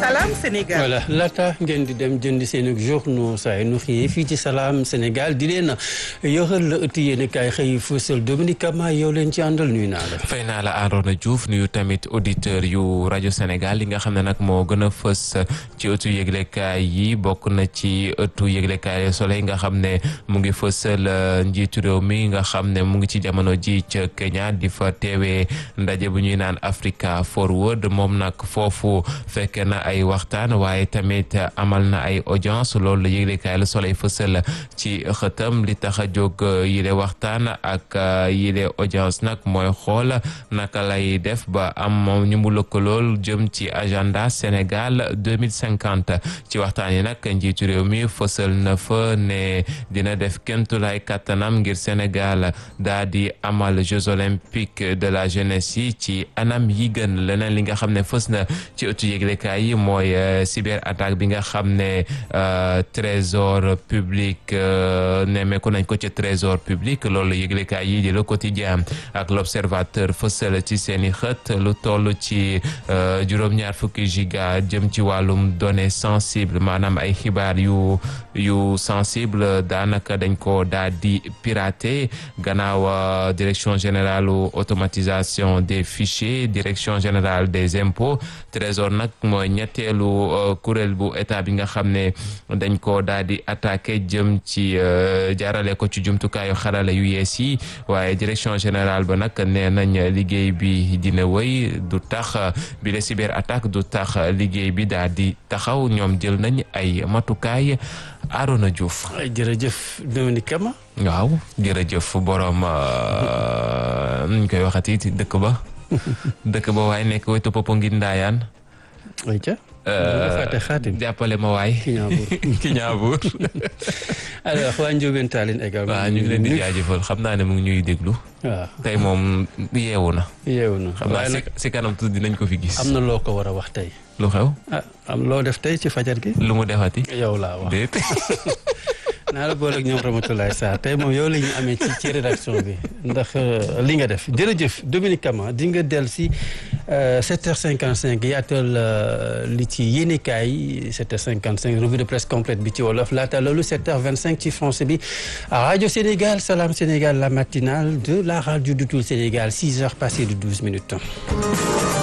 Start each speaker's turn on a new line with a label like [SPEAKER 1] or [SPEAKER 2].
[SPEAKER 1] Salam Sénégal.
[SPEAKER 2] voilà laata ngeen di dem jënd seen journaux saa yi nu xëyee fii ci Salam Sénégal di leen yoral la ëtt yéen kaay xëy fësal Dominique Kama yow leen ci àndal nuyu naa la.
[SPEAKER 3] fay naa la Arona Diouf nuyu tamit auditeur yu rajo Sénégal li nga xam ne nag moo gën a fës ci ëttu yëglekaay yi bokk na ci ëttu yëglekaay Soleil nga xam ne mu ngi fësal njiitu réew mi nga xam ne mu ngi ci jamono ji ca Kenya di fa teewee ndaje bu ñuy naan Africa Forward moom nag foofu fekk na ay waxtaan waaye tamit amal na ay audience loolu la yëglekaay la Soleil fësal ci xëtam li tax a jóg yile waxtaan ak yile audience nag mooy xool naka lay def ba am ñu mu lëkkalool jëm ci agenda Sénégal 2050 ci waxtaan yi nag njiitu réew mi fësal na fa ne dina def kémtulaay kàttanam ngir Sénégal daa di amal Jeux olympiques de la jeunesse yi ci anam yi gën leneen li nga xam ne fës na ci ëttu yëglekaay yi mooy cyber attaque bi nga xam ne trésor public nemmeeku nañ ko ci trésor public loolu yëglekaay yi di le quotidien ak l'observateur fësal ci seeni xët lu toll ci juróom-ñaar fukki giga jëm ci wàllum données sensibles maanaam ay xibaar yu yu sensible daanaka dañ ko daal di pirater gannaaw direction générale automatisation des fichiers direction générale des impôts trésor nag mooy ñetteelu kuréel bu état bi nga xam ne dañ ko daal di attaqué jëm ci jaarale ko ci jumtukaayu xarala yu yees yi waaye direction générale ba nag nee nañ liggéey bi dina wëy du tax bi la cyber attaque du tax liggéey bi daal di taxaw ñoom jël nañ ay matukaay Arona Diouf.
[SPEAKER 2] jërëjëf Dominique Kama.
[SPEAKER 3] waaw jërëjëf borom nuñ koy waxati dëkk ba. dëkk ba waaye nekk wetu Popenguine Ndayane.
[SPEAKER 2] ayca. jàppale
[SPEAKER 3] ma waay.
[SPEAKER 2] Kiñaabuur
[SPEAKER 3] Kiñaabuur.
[SPEAKER 2] alors waa Ndiobène Tallinn également.
[SPEAKER 3] waaw ñu ngi leen di jaajëfal xam naa ne mu ngi ñuy déglu.
[SPEAKER 2] waaw
[SPEAKER 3] tey moom yeewu na.
[SPEAKER 2] yeewu na
[SPEAKER 3] xam naa si si kanam tuuti dinañ ko fi gis.
[SPEAKER 2] am na loo ko war a wax tey.
[SPEAKER 3] lu xew.
[SPEAKER 2] ah am loo def tey ci fajar gi.
[SPEAKER 3] lu mu defati.
[SPEAKER 2] yow laa wax
[SPEAKER 3] déet.
[SPEAKER 2] naa la boole ak ñoom Ramatoulaye Sarr tey moom yow la ñu amee ci ci rédaction bi ndax li nga def jërëjëf Dominique Kama di nga del si 7h55 yaatal li ci yéenekaay 7h55 revue de presse complète bi ci wolof laata loolu 7h25 ci français bi rajo Sénégal Salam Sénégal la matinale de la radio de tout le Sénégal 6h passées de 12 minutes.